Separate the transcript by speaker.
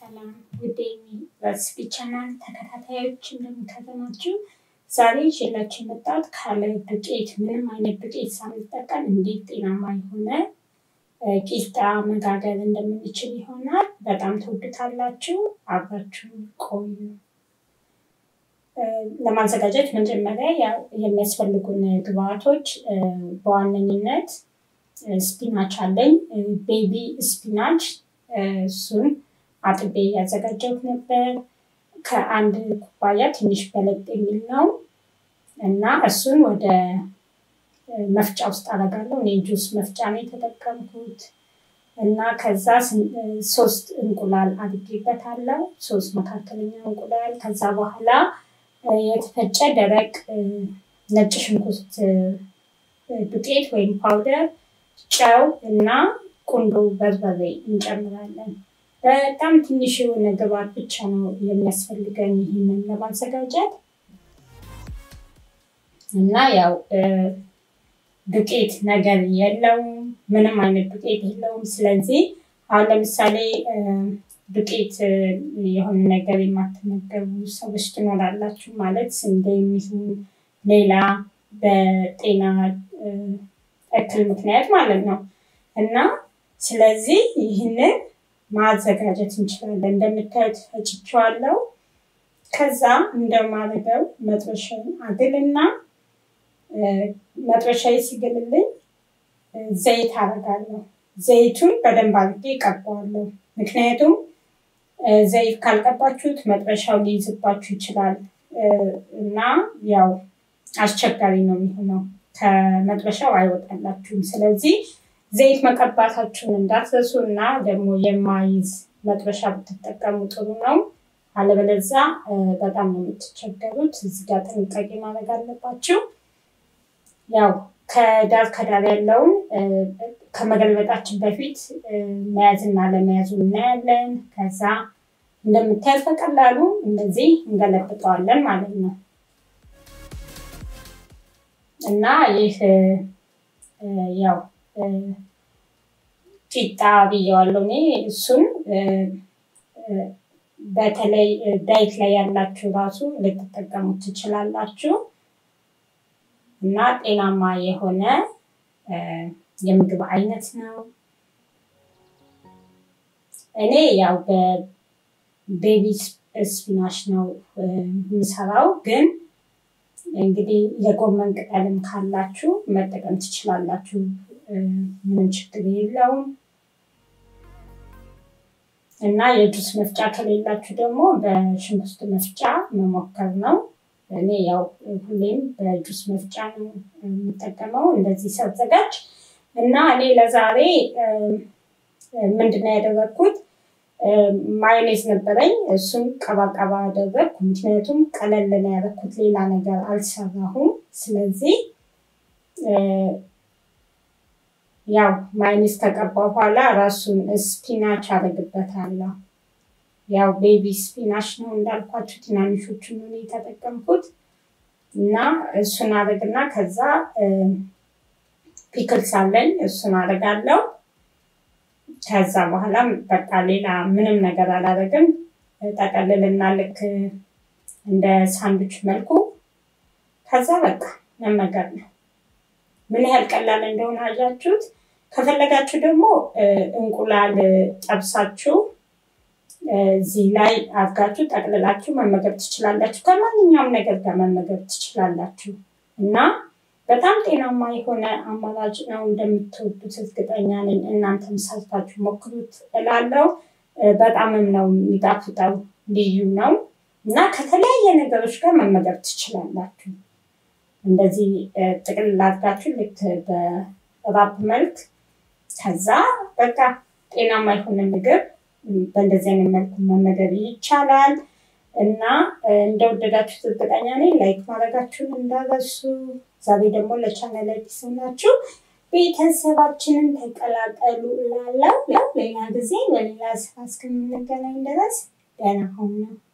Speaker 1: ሰላም ውድ ዩኒቨርሲቲ ቻናል ተከታታዮች እንደምታገናችሁ ዛሬ ይዤላችሁ የመጣሁት ካለ ዱቄት ምንም አይነት ዱቄት ሳንጠቀም እንዴት ጤናማ የሆነ ቂጣ መጋገር እንደምንችል ይሆናል። በጣም ትወዱታላችሁ። አብራችሁ ቆዩ። ለማዘጋጀት መጀመሪያ የሚያስፈልጉን ግብአቶች በዋነኝነት ስፒናች አለኝ። ቤቢ ስፒናች እሱን አጥቤ ያዘጋጀሁት ነበር። ከአንድ ኩባያ ትንሽ በለጥ የሚል ነው እና እሱን ወደ መፍጫ ውስጥ አደርጋለሁ። እኔ ጁስ መፍጫ ነው የተጠቀምኩት እና ከዛ ሶስት እንቁላል አድርጌበታለሁ። ሶስት መካከለኛ እንቁላል። ከዛ በኋላ የተፈጨ ደረቅ ነጭ ሽንኩርት ዱቄት ወይም ፓውደር፣ ጨው እና ቁንዶ በርበሬ እንጨምራለን። በጣም ትንሽ የሆነ ግብአት ብቻ ነው የሚያስፈልገን ይህንን ለማዘጋጀት እና ያው ዱቄት ነገር የለውም፣ ምንም አይነት ዱቄት የለውም። ስለዚህ አሁን ለምሳሌ ዱቄት የሆነ ነገር የማትመገቡ ሰዎች ትኖራላችሁ። ማለት ስንዴ የሚሆን ሌላ በጤና እክል ምክንያት ማለት ነው እና ስለዚህ ይህንን ማዘጋጀት እንችላለን። እንደምታዩት ፈጭቼዋለሁ። ከዛ እንደማደርገው መጥበሻውን አግልና መጥበሻዬ ሲግልልኝ ዘይት አደርጋለሁ። ዘይቱን በደንብ አድርጌ እቀባዋለሁ። ምክንያቱም ዘይት ካልቀባችሁት መጥበሻው ሊይዝባችሁ ይችላል እና ያው አስቸጋሪ ነው የሚሆነው፣ ከመጥበሻው አይወጣላችሁም። ስለዚህ ዘይት መቀባታችሁን እንዳትረሱ እና ደግሞ የማይዝ መጥበሻ ብትጠቀሙ ጥሩ ነው። አለበለዛ በጣም ነው የምትቸገሩት። እዚህ ጋር ጥንቃቄ ማድረግ አለባችሁ። ያው ከዳር ከዳር ያለውን ከመገልበጣችን በፊት መያዝና ለመያዙ እናያለን። ከዛ እንደምታዩት በቀላሉ እንደዚህ እንገለብጠዋለን ማለት ነው እና ይህ ያው ቂጣ ብየዋለሁ እኔ። እሱን በተለይ ዳይት ላይ ያላችሁ ራሱ ልትጠቀሙት ትችላላችሁ እና ጤናማ የሆነ የምግብ አይነት ነው። እኔ ያው በቤቢ ስፒናሽ ነው የምሰራው፣ ግን እንግዲህ የጎመን ቅጠልም ካላችሁ መጠቀም ትችላላችሁ። ምንም ችግር የለውም። እና የጁስ መፍጫ ከሌላችሁ ደግሞ በሽንኩርት መፍጫ መሞከር ነው። እኔ ያው ሁሌም በጁስ መፍጫ ነው የምጠቀመው እንደዚህ ሳዘጋጅ። እና እኔ ለዛሬ ምንድነው ያደረግኩት? ማዮኔዝ ነበረኝ። እሱን ቀባቀባ አደረግኩ። ምክንያቱም ቀለል ነው ያደረግኩት፣ ሌላ ነገር አልሰራሁም። ስለዚህ ያው ማዮኔዝ ከቀባ በኋላ ራሱን ስፒናች አደርግበታለሁ። ያው ቤቢ ስፒናች ነው እንዳልኳችሁ፣ ትናንሾቹን ነው የተጠቀምኩት እና እሱን አደርግና ከዛ ፒክልስ አለኝ እሱን አደርጋለሁ። ከዛ በኋላ በቃ ሌላ ምንም ነገር አላደርግም። ጠቀልልና ልክ እንደ ሳንዱች መልኩ ከዛ በቃ መመገብ ነው። ምን ያህል ቀላል እንደሆነ አያችሁት። ከፈለጋችሁ ደግሞ እንቁላል ጠብሳችሁ እዚህ ላይ አድርጋችሁ ጠቅልላችሁ መመገብ ትችላላችሁ። ከማንኛውም ነገር ጋር መመገብ ትችላላችሁ እና በጣም ጤናማ የሆነ አማራጭ ነው። እንደምትወዱት እርግጠኛ ነኝ። እናንተም ሰርታችሁ ሞክሩት እላለሁ። በጣምም ነው የሚጣፍጠው፣ ልዩ ነው እና ከተለያየ ነገሮች ጋር መመገብ ትችላላችሁ። እንደዚህ ጥቅልል አድርጋችሁ ልክ በራፕ መልክ ከዛ በቃ ጤናማ የሆነ ምግብ በእንደዚህ አይነት መልኩ መመገብ ይቻላል እና እንደወደዳችሁት እርግጠኛ ነኝ። ላይክ ማድረጋችሁን እንዳረሱ። ዛሬ ደግሞ ለቻናል አዲስ ናችሁ ቤተሰባችንን ተቀላቀሉ እላለሁ። ሌላ ጊዜ በሌላ ስራ እስከምንገናኝ ድረስ ደህና ሁኑ።